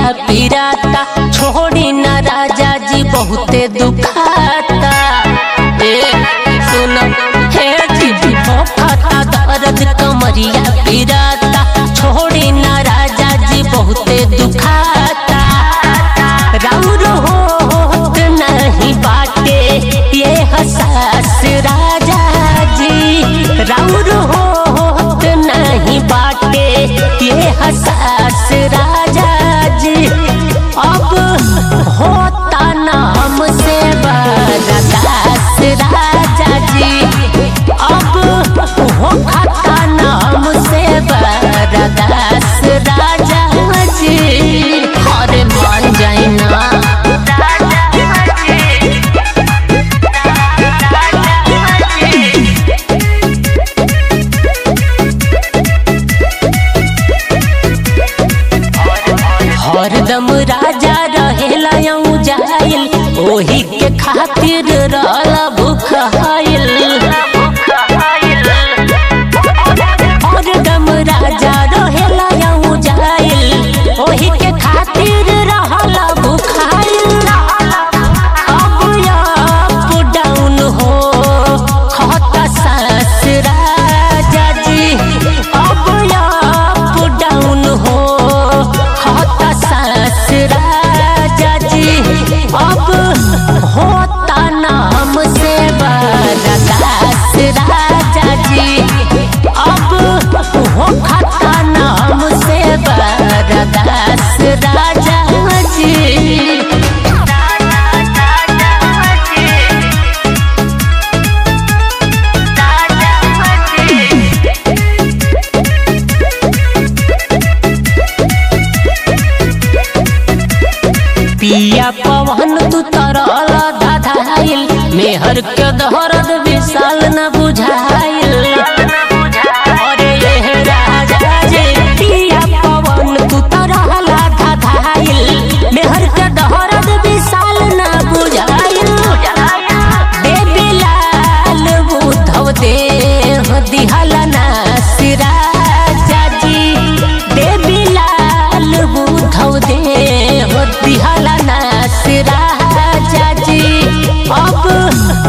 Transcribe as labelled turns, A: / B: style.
A: पिराता छोड़ी ना राजा जी बहुते दुखाता ए सुन हे जी खाता दर्द कमरिया पिराता छोड़ी ना राजा जी बहुते दुखाता राउर होत नहीं बाटे ये हसास राजा जी राउर होत नहीं बाटे ये हसास राजा जी अब होता नाम से बरदास राजा जी अब हो खाता नाम से बरदास राजा जी अरे मान जाए ना हरदम राजा रहेला यूं जाइल ओही के खातिर रहला भूखाइल हरदम राजा रहेला यूं जाइल ओही के खातिर रहला भूखाइल अब अप डाउन हो खाता सास राजा जी अब अप डाउन हो खाता सास राजा जी अब होता नाम से बरदास राजा जी अब हो खाता नाम से बरदास राजा जी पिया पवन तू तरल धाधाइल मेहर के दहरद विशाल न बुझाइल अरे ये राजा जी पिया पवन तू तरल धाधाइल मेहर के दहरद विशाल न बुझाइल बेबी लाल बुधव देह दिहला ना सिराजा जी देवी लाल बुधव देह दिहला ना सिराजा जी अब